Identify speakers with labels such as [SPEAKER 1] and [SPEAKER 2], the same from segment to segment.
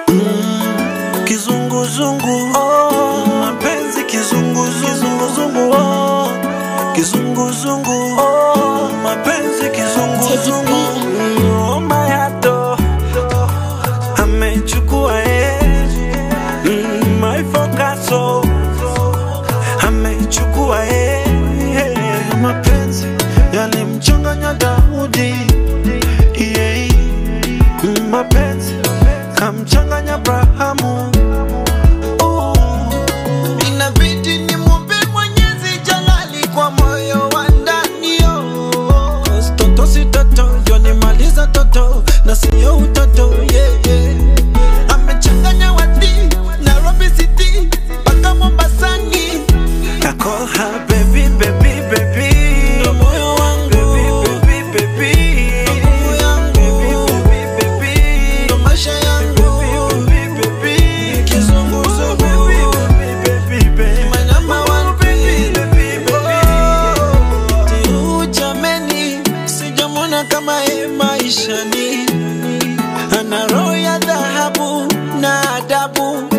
[SPEAKER 1] mm, kizunguzungu oh, mapenzi kizunguzungu oh, kizunguzungu oh, mapenzi kizunguzungu Mm, oh, mayato amechukua eh, mm, my focaso amechukua eh, eh, mapenzi yalimchanganya Daudi yeah. Mm, mapenzi kamchanganya Abrahamu Ooh.
[SPEAKER 2] Inabidi nimwombe Mwenyezi Jalali kwa moyo wa ndani oh.
[SPEAKER 1] Cause toto si toto yonimaliza toto na siyo utoto yeah, yeah.
[SPEAKER 2] Amechanganya wadi Nairobi City mpaka Mombasani.
[SPEAKER 1] I call her baby, baby, baby.
[SPEAKER 2] Ndo moyo wangu.
[SPEAKER 1] Baby, baby, baby.
[SPEAKER 2] Nguvu yangu.
[SPEAKER 1] Baby, baby, baby.
[SPEAKER 2] Ndo maisha yangu.
[SPEAKER 1] Baby, baby, baby.
[SPEAKER 2] Kizunguzungu.
[SPEAKER 1] Baby, baby, baby.
[SPEAKER 2] My number one
[SPEAKER 1] Baby, baby, baby.
[SPEAKER 2] Tiu jameni, sijamwona kama ye maishani, ana roho ya dhahabu na adabu.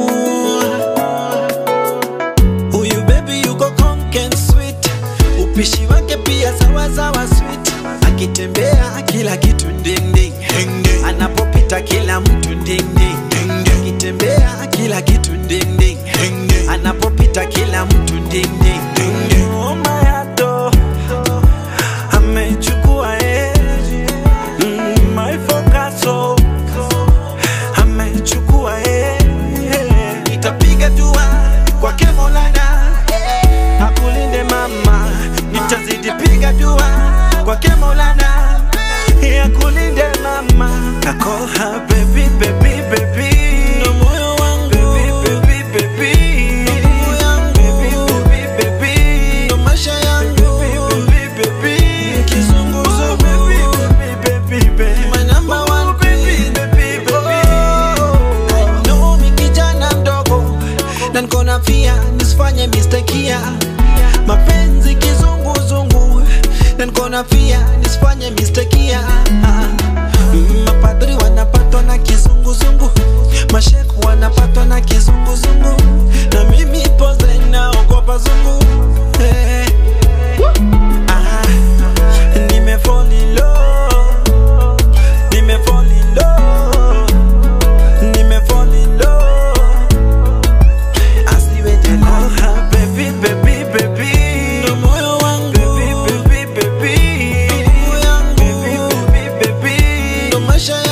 [SPEAKER 2] Huyu baby yuko conken sweet, upishi wake pia sawa sawa sweet, akitembea kila kitu ding ding, anapopita kila mtu ding ding, akitembea kila kitu ding ding, anapopita kila mtu ding ding.
[SPEAKER 1] Oh, mayato amechukua eh. Mm, my focaso amechukua eh.
[SPEAKER 2] nitapiga dua kwake Maulana
[SPEAKER 1] akulinde mama
[SPEAKER 2] nitazidi piga dua kwake Maulana
[SPEAKER 1] akulinde mama I call her baby baby baby
[SPEAKER 2] ndo moyo wangu
[SPEAKER 1] baby baby baby
[SPEAKER 2] Nguvu yangu.
[SPEAKER 1] baby baby baby
[SPEAKER 2] ndo maisha yangu
[SPEAKER 1] baby baby
[SPEAKER 2] Kizunguzungu.
[SPEAKER 1] baby baby baby
[SPEAKER 2] my number one
[SPEAKER 1] baby baby baby
[SPEAKER 2] I know mi kijana mdogo na niko na fia nisifanye mistakia mapenzi kizunguzungu na niko na fia nisifanye mistakia Mm, mapadri wanapatwa na kizunguzungu masheku wanapatwa na kizunguzungu na mimi poze naogopa zungu hey. ah, nime fall in love nime fall in love nime fall in love asiwete
[SPEAKER 1] call
[SPEAKER 2] love
[SPEAKER 1] her baby baby baby
[SPEAKER 2] ndo moyo wangu
[SPEAKER 1] baby baby baby
[SPEAKER 2] Nguvu yangu.
[SPEAKER 1] baby baby baby
[SPEAKER 2] ndo maisha